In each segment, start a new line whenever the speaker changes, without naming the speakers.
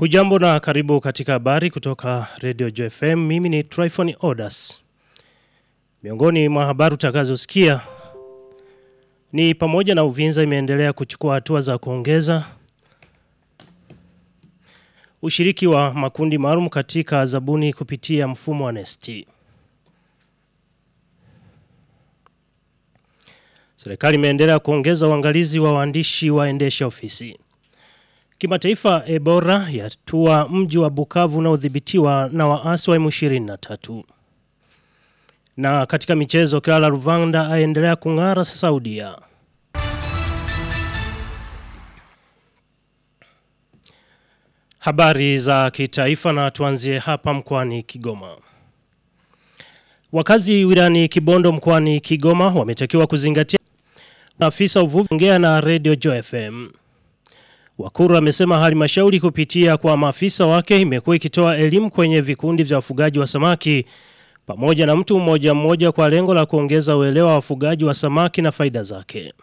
Hujambo na karibu katika habari kutoka Radio JFM. Mimi ni Tryphon Odas. Miongoni mwa habari utakazosikia ni pamoja na Uvinza imeendelea kuchukua hatua za kuongeza ushiriki wa makundi maalum katika zabuni kupitia mfumo wa Nesti. Serikali imeendelea kuongeza uangalizi wa waandishi waendesha ofisi. Kimataifa Ebora yatua mji wa Bukavu unaodhibitiwa na waasi wa M23. Na katika michezo Clara Ruvanda aendelea kung'ara Saudia. Habari za kitaifa na tuanzie hapa mkoani Kigoma. Wakazi wilani Kibondo mkoani Kigoma wametakiwa kuzingatia afisa uvuvi ongea na Radio Joy FM. Wakuru amesema halmashauri kupitia kwa maafisa wake imekuwa ikitoa elimu kwenye vikundi vya wafugaji wa samaki pamoja na mtu mmoja mmoja kwa lengo la kuongeza uelewa wa wafugaji wa samaki na faida zake.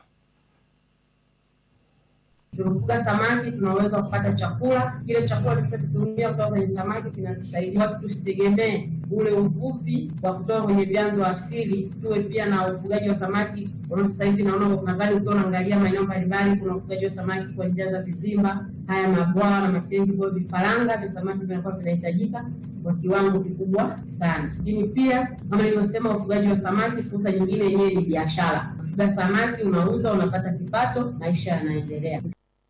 Tunafuga samaki, tuna uwezo wa kupata chakula. Kile chakula tulichokitumia kutoka kwenye samaki kinatusaidia watu, tusitegemee ule uvuvi wa kutoka kwenye vyanzo asili, tuwe pia na ufugaji wa samaki. Kwa sasa hivi naona nadhani ukiwa unaangalia maeneo mbalimbali, kuna ufugaji wa samaki kwa njia za vizimba, haya mabwawa na matengi, kwa vifaranga vya samaki vinakuwa vinahitajika kwa kiwango kikubwa sana. Lakini pia kama nilivyosema, ufugaji wa samaki, fursa nyingine yenyewe ni biashara. Ufuga samaki, unauza, unapata kipato, maisha yanaendelea.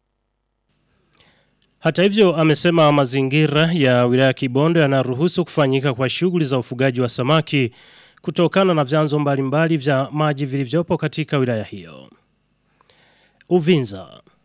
Hata hivyo amesema mazingira ya wilaya Kibondo yanaruhusu kufanyika kwa shughuli za ufugaji wa samaki kutokana na vyanzo mbalimbali vya maji vilivyopo katika wilaya hiyo. Uvinza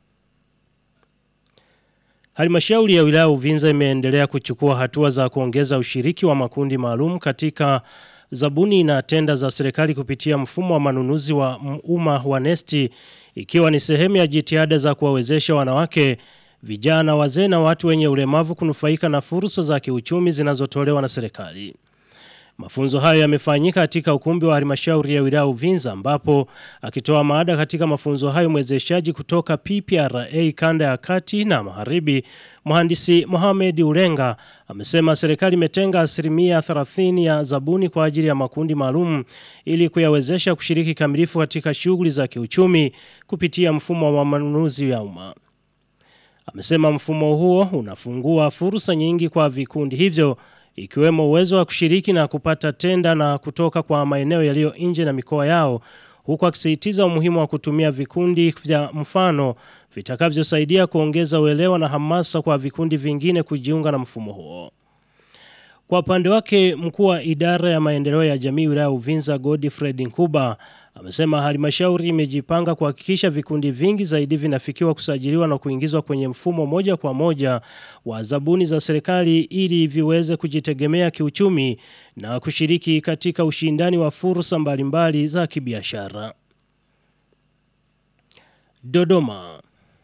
Halmashauri ya wilaya Uvinza imeendelea kuchukua hatua za kuongeza ushiriki wa makundi maalum katika zabuni na tenda za serikali kupitia mfumo wa manunuzi wa umma wa Nesti ikiwa ni sehemu ya jitihada za kuwawezesha wanawake vijana wazee na watu wenye ulemavu kunufaika na fursa za kiuchumi zinazotolewa na serikali. Mafunzo hayo yamefanyika katika ukumbi wa halmashauri ya wilaya Uvinza ambapo akitoa maada katika mafunzo hayo mwezeshaji kutoka PPRA kanda ya kati na magharibi mhandisi Mohamed Ulenga amesema serikali imetenga asilimia 30 ya zabuni kwa ajili ya makundi maalum ili kuyawezesha kushiriki kamilifu katika shughuli za kiuchumi kupitia mfumo wa manunuzi ya umma. Amesema mfumo huo unafungua fursa nyingi kwa vikundi hivyo ikiwemo uwezo wa kushiriki na kupata tenda na kutoka kwa maeneo yaliyo nje na mikoa yao huku akisisitiza umuhimu wa kutumia vikundi vya mfano vitakavyosaidia kuongeza uelewa na hamasa kwa vikundi vingine kujiunga na mfumo huo. Kwa upande wake mkuu wa idara ya maendeleo ya jamii wilaya Uvinza Godfred Nkuba amesema halmashauri imejipanga kuhakikisha vikundi vingi zaidi vinafikiwa kusajiliwa na kuingizwa kwenye mfumo moja kwa moja wa zabuni za serikali ili viweze kujitegemea kiuchumi na kushiriki katika ushindani wa fursa mbalimbali za kibiashara. Dodoma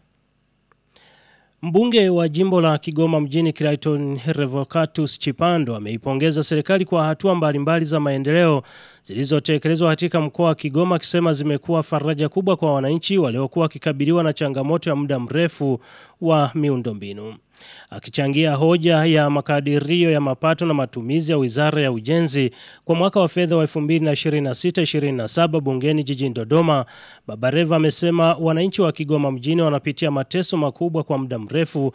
Mbunge wa jimbo la Kigoma mjini Clayton Revocatus Chipando ameipongeza serikali kwa hatua mbalimbali za maendeleo zilizotekelezwa katika mkoa wa Kigoma akisema zimekuwa faraja kubwa kwa wananchi waliokuwa wakikabiliwa na changamoto ya muda mrefu wa miundombinu. Akichangia hoja ya makadirio ya mapato na matumizi ya Wizara ya Ujenzi kwa mwaka wa fedha wa 2026-2027 bungeni jijini Dodoma, Baba Reva amesema wananchi wa Kigoma mjini wanapitia mateso makubwa kwa muda mrefu